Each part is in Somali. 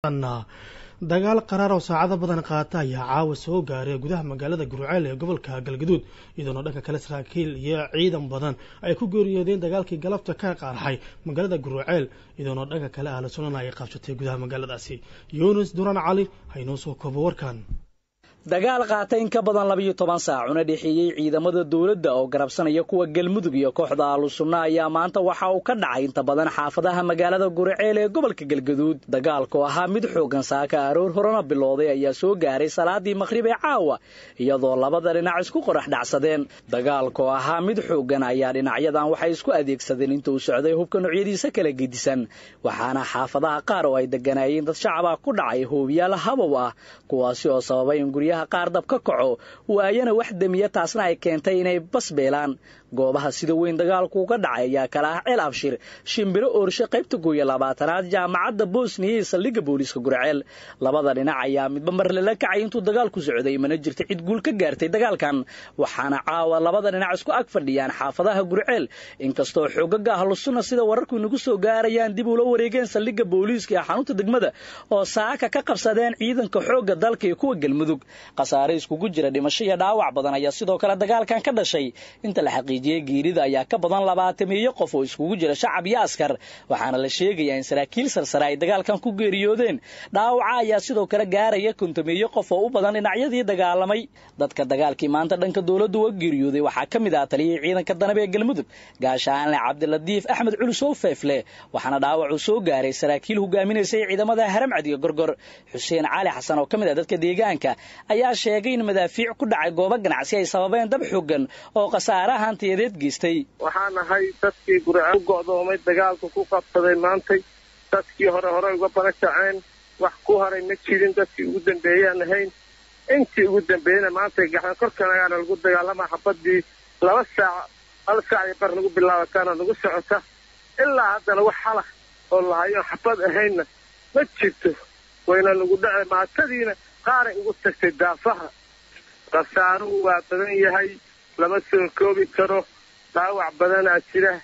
dagaal qaraar oo saacado badan qaata ayaa caawa soo gaaray gudaha magaalada gurceel ee gobolka galgaduud iyadoona dhanka kale saraakiil iyo ciidan badan ay ku geeriyoodeen dagaalkii galabta ka qaarxay magaalada gurceel iyadoona dhanka kale ahla sunana ay qaabsatay gudaha magaaladaasi yunis duran cali haynoo soo koobo warkan dagaal qaata in ka badan labiyo toban saac una dhexeeyey ciidamada dowladda oo garabsanaya kuwa galmudug iyo kooxda ahlusunna ayaa maanta waxa uu ka dhacay inta badan xaafadaha magaalada guriceel ee gobolka galgaduud dagaalku ahaa mid xooggan saaka aroor horena bilowday ayaa soo gaaray salaadii maqhrib ee caawa iyadoo labada dhinac isku qorax dhacsadeen dagaalku ahaa mid xooggan ayaa dhinacyadan waxay isku adeegsadeen inta uu socday hubka noocyadiisa kala gedisan waxaana xaafadaha qaar oo ay deganaayeen dad shacaba ku dhacay hoobiyaal habow ah kuwaasi oo sababay in guryaha qaar dab ka kaco waayana wax demiya taasna ay keentay inay bas beelaan goobaha sida weyn dagaalku uga dhacay ayaa kala ah ceel abshir shimbiro oorshe qaybta gooya labaatanaad jaamacadda bosniya iyo saldhigga booliiska gurceel labada dhinac ayaa midba mar lala kacay intuu dagaalku socday mana jirta cid guul ka gaartay dagaalkan waxaana caawa labada dhinac isku ag fadhiyaan xaafadaha gurceel inkastoo xoogaga ahlusunna sida wararku inagu soo gaarayaan dib ula wareegeen saldhigga booliiska ee xanuunta degmada oo saaka ka qabsadeen ciidanka xoogga dalka iyo kuwa galmudug khasaare iskugu jira dhimasho iyo dhaawac badan ayaa sidoo kale dagaalkan ka dhashay inta la xaqiijiyey geerida ayaa ka badan labaatamiyo qof oo iskugu jira shacab iyo askar waxaana la sheegayaa in saraakiil sarsare ay dagaalkan ku geeriyoodeen dhaawaca ayaa sidoo kale gaaraya kontomiyo qof oo u badan dhinacyadii dagaalamay dadka dagaalkii maanta dhanka dowladdu uga geeriyooday waxaa ka mid ah taliyihii ciidanka danab ee galmudug gaashaanle cabdiladiif axmed culusow feefle waxaana dhaawacuu soo gaaray saraakiil hogaaminaysay ciidamada haramcad iyo gorgor xuseen cali xasan oo ka mid ah dadka deegaanka ayaa sheegay in madaafiic ku dhacay goobo ganacsi ay sababeen dab xooggan oo khasaare hantiyadeed geystay waxaan ahay dadkii gurceel u go'doomay dagaalku ku qabsaday maantay dadkii hore hore uga barakaceen wax ku haray ma jirin dadkii ugu dambeeyaan ahayn intii ugu dambeeyena maantay gaxan korkanagaana lagu dagaalamaa xabadii laba saac hal saac iyo bar nagu bilaabataana nagu socota ilaa haddana wax halah oo lahayo xabad ahaynna ma jirto wayna nagu dhace maatadiina qaaray ugu tagtay daafaha khasaaruhu waa badan yahay lama soo koobi karo dhaawac badanaa jira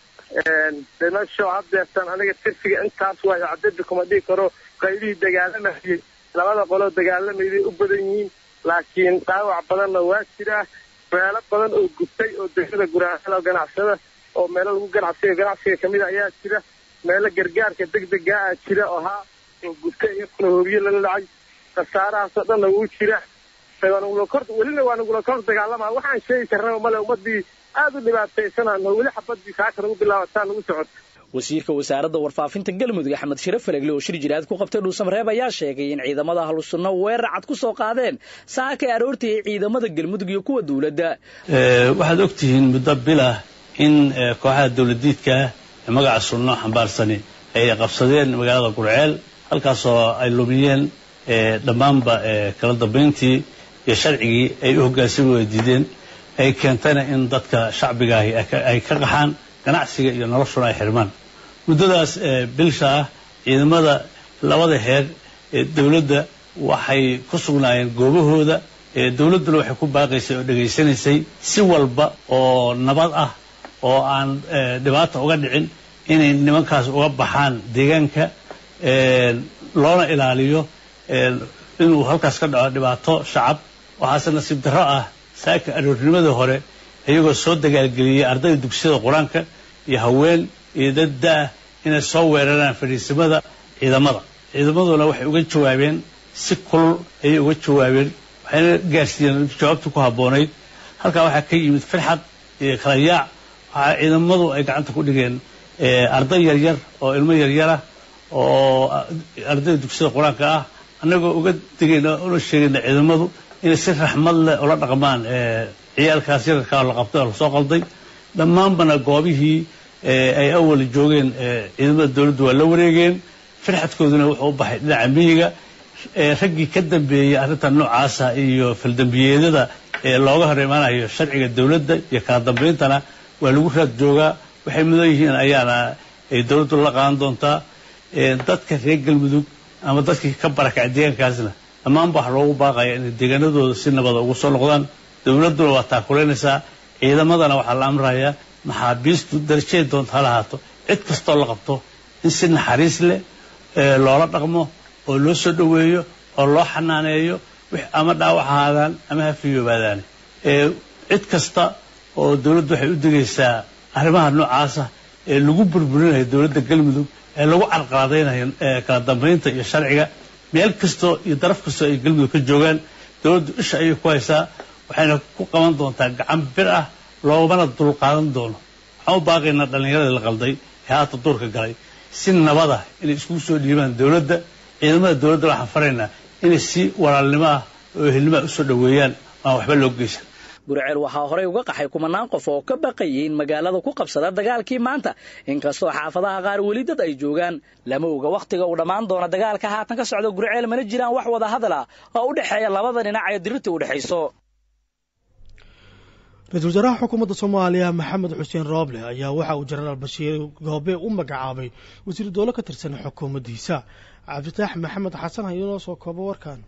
dhimasho haddeertan aniga tirsiga intaas waayo cadadi kuma dhihi karo qaybihii dagaalamayay labada qoloo dagaalamayday u badan yihiin laakiin dhaawac badanna waa jiraa meelo badan oo gubtay oo degmada guraaceel oo ganacsada oo meelo lagu ganacsiga ganacsiga kamida ayaa jira meelo gargaarka degdegaa ah jira oo haa oo gubtay iyakuna hoobiye lala dhacay khasaarahaasoo dhanna wuu jira welina waa nagula kor dagaalamaa waxaan sheegi karnaba male ummadii aad u dhibaataysanano weli xabadii saaka nagu bilaabataa nagu socota wasiirka wasaaradda warfaafinta galmudug axmed shire falegle oo shir jiraad ku qabtay dhuusamareeb ayaa sheegay in ciidamada ahlusunna weerar cad ku soo qaadeen saakay aroortii ay ciidamada galmudug iyo kuwa dowladda waxaad ogtihiin muddo bilah in kooxaha dowladiidkaa ee magaca sunno xambaarsani ay qabsadeen magaalada gurceel halkaasoo ay lumiyeen dhammaanba kala dambayntii iyo sharcigii ay u hoggaansami wada diideen ay keentayna in dadka shacbigaahi ay ka qaxaan ganacsiga iyo noloshuna ay xirmaan muddadaas bilsha ah ciidamada labada heer ee dowladda waxay ku sugnaayeen goobahooda dowladduna waxay ku baaqaysay oo dhegaysanaysay si walba oo nabad ah oo aan dhibaata uga dhicin inay nimankaas uga baxaan deegaanka loona ilaaliyo inuu halkaas ka dhaco dhibaato shacab waxaase nasiib darro ah saaka aroornimadii hore iyagoo soo dagaalgeliyey ardayda dugsiyada qur-aanka iyo haween iyo dad da-ah inay soo weeraraan fadhiisimada ciidamada ciidamaduna waxay uga jawaabeen si kulul ayay uga jawaabeen waxayna gaarsiiyeen jawaabtii ku habboonayd halkaa waxaa ka yimid firxad iyo kala yaac waxaa ciidamadu ay gacanta ku dhigeen arday yaryar oo ilmo yaryara oo ardayda dugsiyada qur-aanka ah annagoo uga digayna una sheegayna ciidamadu inay si raxmad leh ula dhaqmaan ciyaalkaas yararkaa la qabtay oo lasoo qalday dhammaanbana goobihii ay awal joogeen ciidamada dowladdu waa la wareegeen firxadkooduna wuxuu u baxay dhinaca miyiga raggii ka dambeeyey arrintan noocaasa iyo faldambiyeedyada looga hor imaanayo sharciga dowladda iyo kala dambayntana waa lagu raad joogaa waxay mudan yihiin ayaana ay dowladdu la qaadan doontaa dadka reer galmudug ama dadkii ka barakacay deegaankaasna dhammaanba waxa loogu baaqaya inay deegaanadooda si nabada ugu soo noqdaan dowladduna waa taakulaynaysaa ciidamadana waxaa la amrayaa maxaabiistu darajaday doonta ha lahaato cid kastoo la qabto in si naxariis leh loola dhaqmo oo loo soo dhoweeyo oo loo xanaaneeyo ama dhaawac ahaadaan ama ha fiyoobaadaan cid kasta oo dowladdu waxay u degaysaa arrimaha noocaasa ee lagu burburinayo dowladda galmudug ee lagu carqaladaynayo kala dambaynta iyo sharciga meel kastoo iyo daraf kastoo ay galmudug ka joogaan dowladdu isha ayay ku haysaa waxayna ku qaban doontaa gacan bir ah loomana dulqaadan doono waxaan u baaqaynaa dhallinyaradii la qalday ee haata duurka galay si nabada inay iskugu soo dhiibaan dowladda ciidamada dowladda waxaan faraynaa inay si walaalnimo ah oo ehelnimaa usoo dhoweeyaan aan waxba loo geysan guriceel waxaa horey uga qaxay kumanaan qof oo ka baqayay in magaalada ku qabsada dagaalkii maanta inkastoo xaafadaha qaar weli dad ay joogaan lama oga wakhtiga uu dhammaan doona dagaalka haatan ka socda guriceel mana jiraan wax wada hadal ah oo u dhexeeya labada dhinac ee dirirta u dhexayso ra-iisul wasaaraha xukuumadda soomaaliya maxamed xuseen rooble ayaa waxa uu jenaraal bashiir goobe u magacaabay wasiiru dowlo ka tirsan xukuumaddiisa cabditaax maxamed xasan ha inoo soo koobo warkan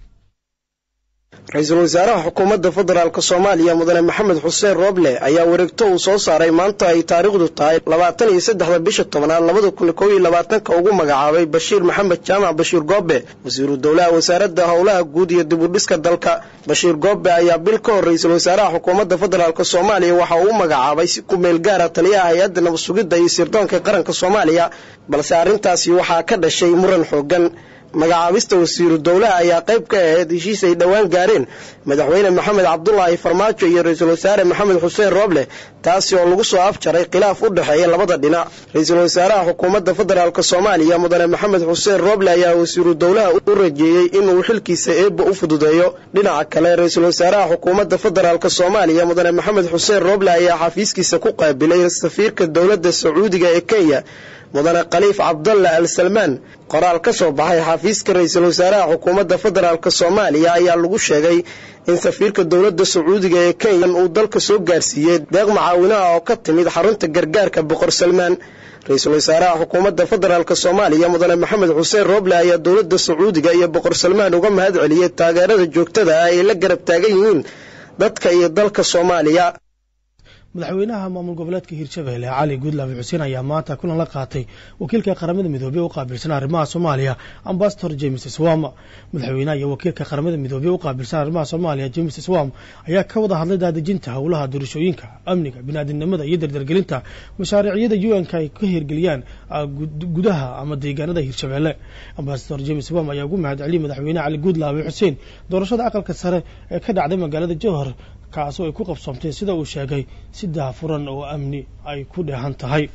ra-iisul wasaaraha xukuumadda federaalk soomaaliya mudane maxamed xuseen rooble ayaa wareegto uu soo saaray maanta ay taariikhdu tahay labaatan iyo saddexda bisha tobanaad labada kun kow iyo labaatanka ugu magacaabay bashiir maxamed jaamac bashiir goobe wasiiru dowlaha wasaaradda howlaha guud iyo dibudhiska dalka bashiir goobe ayaa bil ka hor ra-iisul wasaaraha xukuumadda federaalk soomaaliya waxa uu u magacaabay si ku meel gaara taliyaha hay-adda nabad sugidda iyo sirdoonka qaranka soomaaliya balse arrintaasi waxaa ka dhashay muran xoogan magacaabista wasiiru dowlaha ayaa qayb ka ahayd heshiis ay dhowaan gaareen madaxweyne maxamed cabdulaahi farmaajo iyo ra-iisul wasaare maxamed xuseen rooble taasi oo lagu soo afjaray khilaaf u dhexeeya labada dhinac ra-iisul wasaaraha xukuumadda federaalk soomaaliya mudane maxamed xuseen rooble ayaa wasiiru dowlaha u rajeeyey inuu xilkiisa eebba u fududeeyo dhinaca kale ra-iisul wasaaraha xukuumadda federaalk soomaaliya mudane maxamed xuseen rooble ayaa xafiiskiisa ku qaabilay safiirka dowladda sacuudiga ee kenya mudane khaliif cabdalla al salmaan qoraal ka soo baxay xafiiska ra-iisul wasaaraha xukuumadda federaalk soomaaliya ayaa lagu sheegay in safiirka dowladda sacuudiga ee kenya uu dalka soo gaarsiiyey deeq macaawinaha oo ka timid xarunta gargaarka boqor salmaan ra-iisul wasaaraha xukuumadda federaalk soomaaliya mudane maxamed xuseen rooble ayaa dowladda sacuudiga iyo boqor salmaan uga mahad celiyey taageerada joogtada ah ay la garab taagan yihiin dadka iyo dalka soomaaliya madaxweynaha maamul goboleedka hirshabelle cali guudlaabi xuseen ayaa maanta kulan la qaatay wakiilka qaramada midoobey u qaabilsan arrimaha soomaaliya ambasador james swam madaxweynaha iyo wakiilka qaramada midoobey u qaabilsan arrimaha soomaaliya james swam ayaa ka wada hadlay daadejinta howlaha doorashooyinka amniga biniaadinimada iyo dardargelinta mashaariicyada u n k ay ka hirgeliyaan gudaha ama deegaanada hirshabelle ambasador james swam ayaa ugu mahad celiyay madaxweynaha cali guudlaabi xuseen doorashada aqalka sare ee ka dhacday magaalada jowhar kaasoo ay ku qabsoomtay sida uu sheegay si daafuran oo amni ay ku dheehan tahay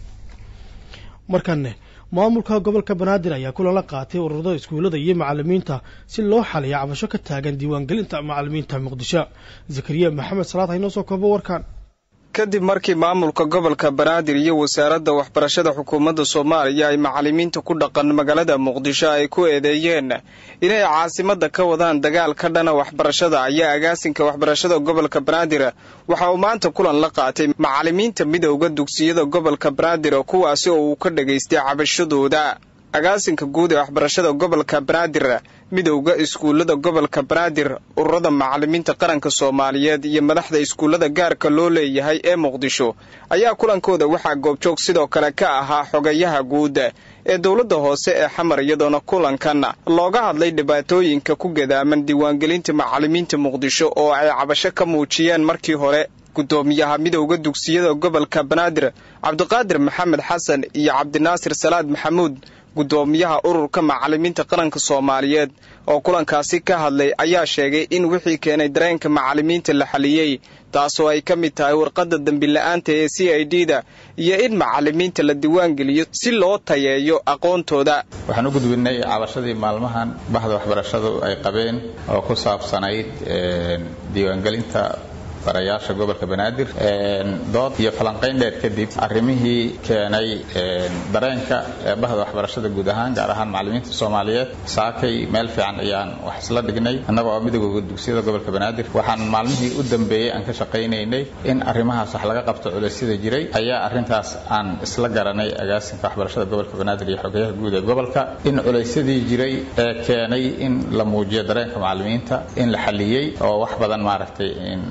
markanne maamulka gobolka banaadir ayaa kulan la qaatay ururada iskuullada iyo macalimiinta si loo xaliyo cabasho ka taagan diiwaangelinta macalimiinta muqdisho zakariya maxamed salaad haynoo soo koobo warkan kadib markii maamulka gobolka banaadir iyo wasaaradda waxbarashada xukuumadda soomaaliya ay macalimiinta ku dhaqan magaalada muqdisho ay ku eedeeyeen inay caasimadda ka wadaan dagaal ka dhana waxbarashada ayaa agaasinka waxbarashada gobolka banaadir waxa uu maanta kulan la qaatay macalimiinta midowda dugsiyada gobolka banaadir kuwaasi oo uu ka dhagaystay cabashadooda agaasinka guud ee waxbarashada gobolka banaadir midowda iskuullada gobolka banaadir ururada macalimiinta qaranka soomaaliyeed iyo madaxda iskuullada gaarka loo leeyahay ee muqdisho ayaa kulankooda waxaa goobjoog sidoo kale ka ahaa xogayaha guud ee dowladda hoose ee xamar iyadoona kulankan looga hadlay dhibaatooyinka ku gadaaman diiwaangelinta macalimiinta muqdisho oo ay cabasho ka muujiyeen markii hore gudoomiyaha midowda dugsiyada gobolka banaadir cabdiqaadir maxamed xasan iyo cabdinaasir salaad maxamuud gudoomiyaha ururka macalimiinta qaranka soomaaliyeed oo kulankaasi ka hadlay ayaa sheegay in wixii keenay dareenka macalimiinta la xaliyey taasoo ay ka mid tahay warqadda dembila'aanta ee c i d da iyo in macalimiinta la diiwaangeliyo si loo tayeeyo aqoontooda waxaan u gudbinay cabashadii maalmahan bahda waxbarashadu ay qabeen oo ku saabsanayd diiwaangelinta barayaasha gobolka banaadir dood iyo falanqayn dheer kadib arrimihii keenay dareenka bahda waxbarashada guud ahaan gaar ahaan macalimiinta soomaaliyeed saakay meel fiican ayaan wax isla dhignay annaga oo midowga dugsiyada gobolka banaadir waxaan maalmihii u dambeeyey aan ka shaqaynaynay in arrimahaas wax laga qabto culeysyada jiray ayaa arrintaas aan isla garanay agaasinka waxbarashada gobolka banaadir iyo xogayaha guud ee gobolka in culeysyadii jiray ee keenay in la muujiyo dareenka macalimiinta in la xaliyey oo wax badan maaragtay in laga qabto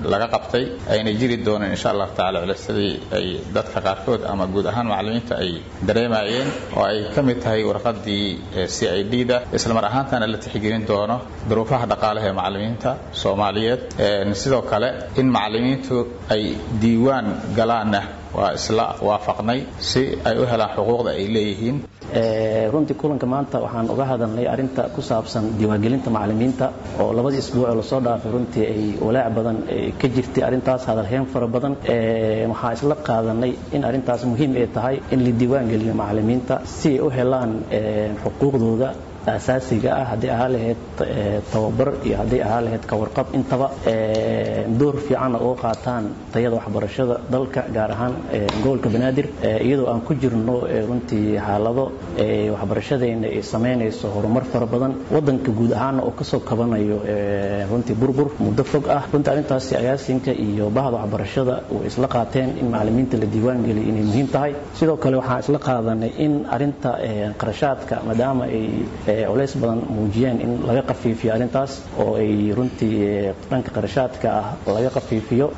laabtay ayna jiri dooneen insha allahu tacala culaysadii ay dadka qaarkood ama guud ahaan macallimiinta ay dareemayeen oo ay ka mid tahay warqadii c i d da islamar ahaantana la tixgelin doono duruufaha dhaqaalaha ee macallimiinta soomaaliyeed sidoo kale in macallimiintu ay diiwaan galaanna waa isla waafaqnay si ay u helaan xuquuqda ay leeyihiin runtii kulanka maanta waxaan uga hadalnay arinta ku saabsan diiwaangelinta macallimiinta oo labadii isbuuc oo lasoo dhaafay runtii ay walaac badan ka jirtay arrintaas hadalheen fara badan waxaan isla qaadanay in arrintaas muhiim ay tahay in la diiwaangeliyo macallimiinta si ay u helaan xuquuqdooda asaasiga ah hadday ahaa lahayd tababar iyo hadday ahaa lahayd kawarqab intaba door fiicanna uga qaataan tayada waxbarashada dalka gaar ahaan gobolka banaadir iyadoo aan ku jirno runtii xaalado waxbarashadeena ay samaynayso horumar fara badan wadanka guud ahaanna oo kasoo kabanayo runtii burbur muddo fog ah runtii arrintaasi agaasinka iyo bahda waxbarashada way isla qaateen in macallimiinta la diiwaan geliyo inay muhiim tahay sidoo kale waxaan isla qaadanay in arrinta qarashaadka maadaama ay culays badan muujiyeen in laga qafiifiyo arrintaas oo ay runtii dhanka qarashaadka ah laga qafiifiyo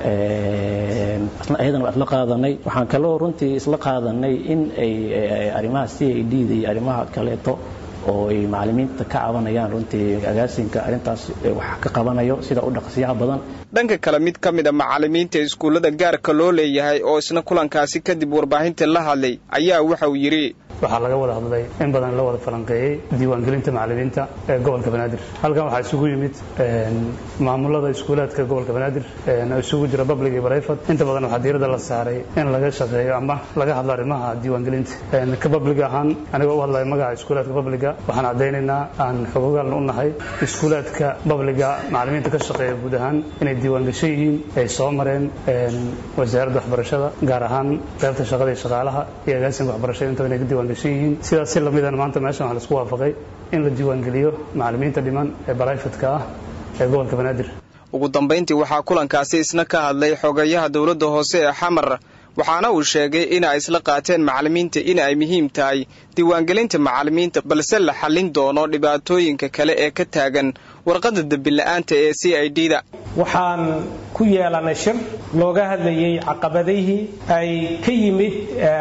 ayadana waa isla qaadanay waxaan kaloo runtii isla qaadanay in ay arrimaha c i d da iyo arrimaha kaleeto oo ay macallimiinta ka cabanayaan runtii agaasinka arrintaas wax ka qabanayo sida u dhaqsiyaha badan dhanka kale mid ka mid a macallimiinta iskuullada gaarka loo leeyahay oo isna kulankaasi kadib warbaahinta la hadlay ayaa waxa uu yidhi waxaa laga wada hadlay in badan la wada falanqeeyey diiwaangelinta macallimiinta ee gobolka banaadir halkan waxaa isugu yimid maamulada iskuulaadka gobolka banaadir oo isugu jira public iyo private inta badan waxaa diiradda la saaray in laga shaqeeyo ama laga hadlo arrimaha diiwaangelinta ka public ahaan anigoo u hadlaya magaca iskuulaadka publiga waxaan caddaynaynaa aan xogogaalna u nahay iskuulaadka publiga macallimiinta ka shaqeeya guud ahaan inay diiwaangashan yihiin ay soo mareen wasaaradda waxbarashada gaar ahaan qaybta shaqada iyo shaqaalaha iyo agaasinka waxbarashada intaba inay ka diiwaan sidaas si lamidan maanta meeshan waxaa laisku waafaqay in la diiwaangeliyo macallimiinta dhiman ee barayfatka ah ee gobolka banaadir ugu dambayntii waxaa kulankaasi isna ka hadlay xogayaha dowladda hoose ee xamar waxaana uu sheegay in ay isla qaateen macallimiinta in ay muhiim tahay diiwaangelinta macallimiinta balse la xallin doono dhibaatooyinka kale ee ka taagan warqadda dembila'aanta ee c i d da waxaan ku yeelanay shir looga hadlayay caqabadihii ay ka yimid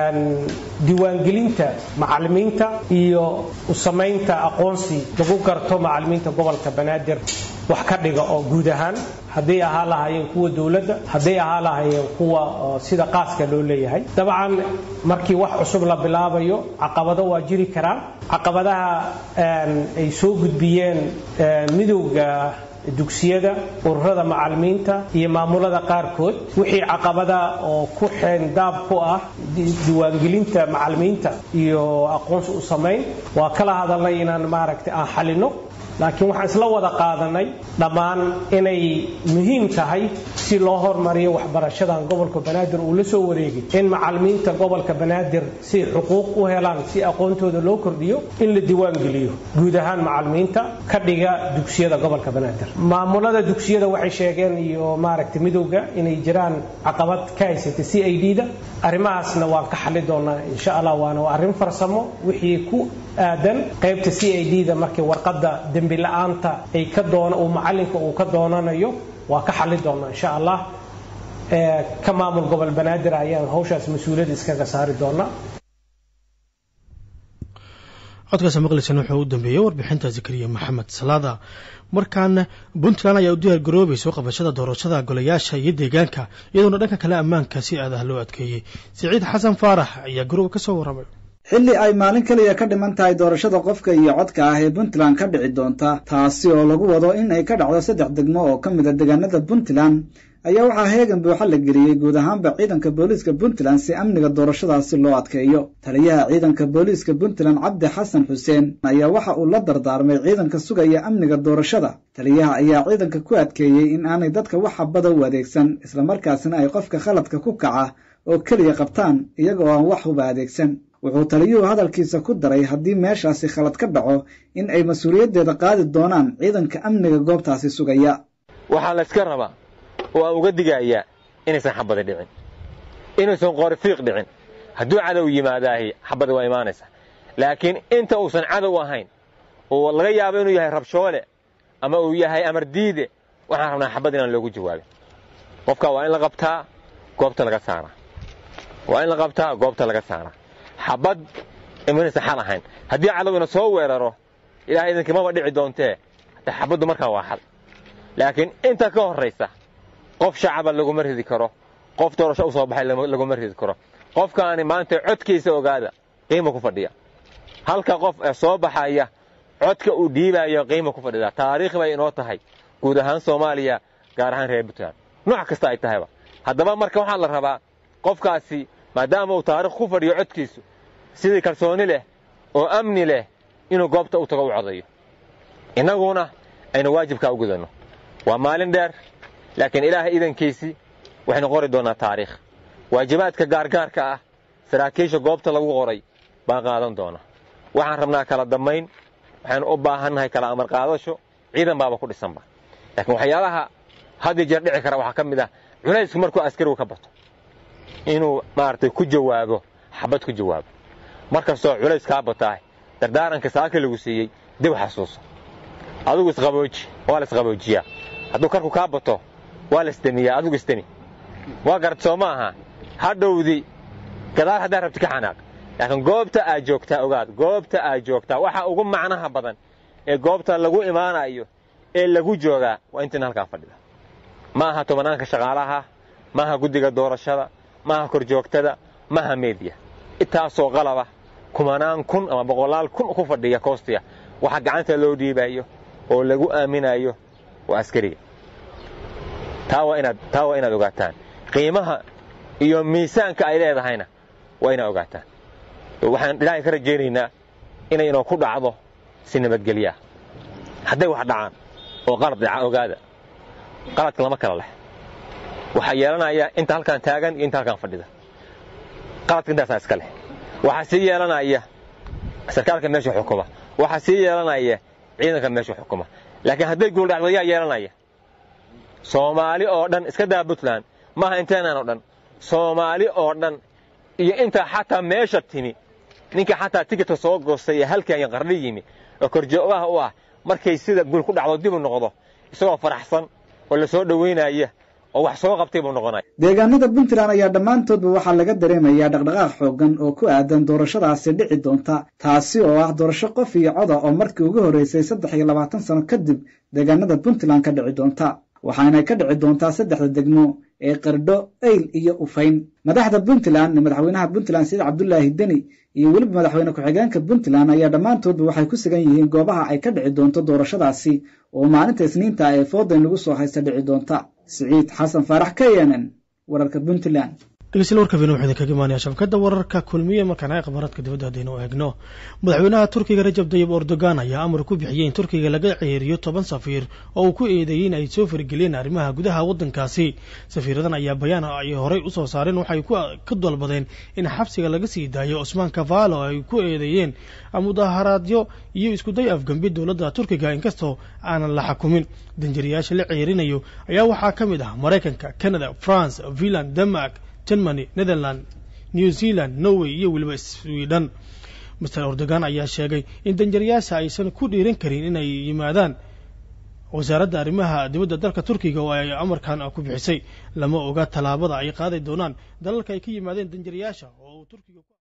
diiwaangelinta macallimiinta iyo u samaynta aqoonsi lagu garto macallimiinta gobolka banaadir wax ka dhiga oo guud ahaan hadday ahaa lahaayeen kuwa dowladda hadday ahaa lahaayeen kuwa sida qaaska loo leeyahay dabcan markii wax cusub la bilaabayo caqabado waa jiri karaan caqabadaha ay soo gudbiyeen midowga dugsiyada ururada macallimiinta iyo maamulada qaarkood wixii caqabada oo ku xeendaab ku ah diiwaangelinta macallimiinta iyo aqoonsi u samayn waa kala hadalnay inaan maaragtay aan xalino laakiin waxaan isla wada qaadanay dhammaan inay muhiim tahay si loo hormariyo waxbarashadan gobolka banaadir uu la soo wareegay in macallimiinta gobolka banaadir si xuquuq u helaan si aqoontooda loo kordhiyo in la diiwaangeliyo guud ahaan macallimiinta ka dhiga dugsiyada gobolka banaadir maamulada dugsiyada waxay sheegeen iyo maaragtay midowga inay jiraan caqabad ka haysatay c i d da arrimahaasna waan ka xali doonaa insha allah waana arrin farsamo wixii ku aadan qaybta c i d da markii warqadda dembi la-aanta ay ka doon uu macallinka uu ka doonanayo waa ka xali doonaa insha allah ka maamul gobol banaadir ayaan hawshaas mas-uuliyadda iskaga saari doonaa codkaas maqleysan wuxuu u dambeeyey warbixinta zakariya maxamed salaada markaana puntland ayaa u diyaar garoobayso qabashada doorashada golayaasha iyo deegaanka iyadoona dhanka kale ammaanka si aadaha loo adkeeyey siciid xasan faarax ayaa garoob ka soo warramay xilli ay maalin keliya ka dhiman tahay doorashada qofka iyo codka ah ee puntland ka dhici doonta taasi oo lagu wado in ay ka dhacdo saddex degmo oo ka mid a deegaanada puntland ayaa waxaa heegan buuxa la geliyey guud ahaanba ciidanka booliiska puntland si amniga doorashadaasi loo adkeeyo taliyaha ciidanka booliiska puntland cabdi xasan xuseen ayaa waxa uu la dardaarmay ciidanka sugaya amniga doorashada taliyaha ayaa ciidanka ku adkeeyey in aanay dadka wax habada u adeegsan islamarkaasina ay qofka khaladka ku kaca oo keliya qabtaan iyagoo aan wax huba adeegsan wuxuu taliyuhu hadalkiisa ku daray haddii meeshaasi khalad ka dhaco in ay mas-uuliyaddeeda qaadi doonaan ciidanka amniga goobtaasi sugaya waxaa layska rabaa oo aan uga digayaa inaysan xabadi dhicin inaysan qoorifiiq dhicin hadduu cadow yimaadaahi xabadi waa imaanaysa laakiin inta uusan cadow ahayn oo laga yaabo inuu yahay rabshoole ama uu yahay amar diide waxaan rabnaa xabad inaan loogu jawaabin qofka waa in la qabtaa goobta laga saaraa waa in la qabtaa goobta laga saaraa xabad imanaysa xal ahayn haddii cadowgina soo weeraro ilahay idinkii maba dhici doontee hataa xabaddu markaa waa xal laakiin inta ka horraysa qof shacaba laguma ridi karo qof doorasho u soo baxay laguma ridi karo qofkaani maanta codkiisa ogaada qiima ku fadhiya halka qof ee soo baxaya codka uu dhiibayo qiima ku fadhida taariikh bay inoo tahay guud ahaan soomaaliya gaar ahaan reer puntland nooc kasta ay tahayba haddaba marka waxaa la rabaa qofkaasi maadaama uu taarikh ku fadhiyo codkiisu sidii kalsooni leh oo amni leh inuu goobta u tago u codayo innaguna aynu waajibkaa u gudanno waa maalin dheer laakiin ilaahay idankiisii waxaynu qori doonnaa taariikh waajibaadka gaargaarka ah saraakiisha goobta lagu qoray baan qaadan doona waxaan rabnaa kala dammayn waxaynu u baahannahay kala amar qaadasho ciidan baaba ku dhisanba laakiin waxyaalaha had iyo jeer dhici kara waxaa ka mid ah culaysku markuu askarigu ka bato inuu maaragtay ku jawaabo xabad ku jawaabo mar kastoo culays kaa bataah dardaaranka saaka lagu siiyey dib xasuuso adigu isqabooji waa la isqaboojiyaa hadduu karku kaa bato waa la isdemiyaa adigu isdemi waa garad soo ma aha hadhowdi gadaal haddaa rabti ka xanaaq laakiin goobta aad joogtaa ogaad goobta aad joogtaa waxa ugu macnaha badan ee goobta lagu imaanayo ee lagu joogaa waa intiin halkaa fadhida ma aha tobanaanka shaqaalaha ma aha guddiga doorashada ma aha korjoogtada ma aha meediya intaasoo qalaba kumanaan kun ama boqolaal kun ku fadhiya koostiya waxa gacanta loo dhiibayo oo lagu aaminayo waa askariga taa waa inaad taa waa inaad ogaataan qiimaha iyo miisaanka ay leedahayna waa inaad ogaataan waxaan ilaahay ka rajaynaynaa inay inoo ku dhacdo si nabadgelyaa hadday wax dhacaan oo qalad dhaca ogaada qaladka lama kala leh waxaa yeelanaya inta halkaan taagan iyo inta halkaan fadhida qaladka intaasaa iska leh waxaa sii yeelanaya sarkaalka meesha xukuma waxaa sii yeelanaya ciidanka meesha xukuma laakiin hadday guuldhacdo yaa yeelanaya soomaali oo dhan iska daa puntland maaha inteenaan oo dhan soomaali oo dhan iyo intaa xataa meesha timi ninka xataa tikitka soo goostay ee halkan qarni yimi oo korjoogaha u ah markay sida guul ku dhacdo dib u noqdo isagoo faraxsan oo la soo dhowaynaya oo wax soo qabtay buu noqonaya deegaanada puntland ayaa dhammaantoodba waxaa laga dareemayaa dhaqdhaqaaq xooggan oo ku aadan doorashadaasi dhici doonta taasi oo ah doorasho qof iyo coda oo markii ugu horreysay saddex iyo labaatan sano kadib deegaanada puntland ka dhici doonta waxaanay ka dhici doontaa saddexda degmo ee qardho eyl iyo ufayn madaxda puntland madaxweynaha puntland sayid cabdulaahi deni iyo weliba madaxweyne ku-xigeenka puntland ayaa dhammaantoodba waxay ku sugan yihiin goobaha ay ka dhici doonto doorashadaasi oo maalinta isniinta ee foodayn lagu soo haysta dhici doonta siciid xasan faarax k n n wararka puntland dhegeystayaal warka vino waxaa idinkaga imaanaya shabakadda wararka kulmiye markaan ay akhbaaraadka dibadda haddaynu eegno madaxweynaha turkiga rajab dayib erdogan ayaa amar ku bixiyey in turkiga laga ceeriyo toban safiir oo uu ku eedeeyey in ay soo fargeliyeen arrimaha gudaha waddankaasi safiiradan ayaa bayaan ay horey usoo saareen waxay ka dalbadeen in xabsiga laga sii daayo cusmaan kavaalo ay ku eedeeyeen mudaharaadyo iyo iskuday afgambi dowladda turkiga inkastoo aanan la xakumin danjariyaasha la ceerinayo ayaa waxaa ka mid ah maraykanka canada france finland denmark germany netherland new zealand norway iyo weliba sweden master erdogan ayaa sheegay in danjariyaasha aysan ku dhiiran karin inay yimaadaan wasaaradda arrimaha dibadda dalka turkiga oo ay amarkan ku bixisay lama oga tallaabada ay qaadi doonaan dalalka ay ka yimaadeen danjariyaasha oo turkiga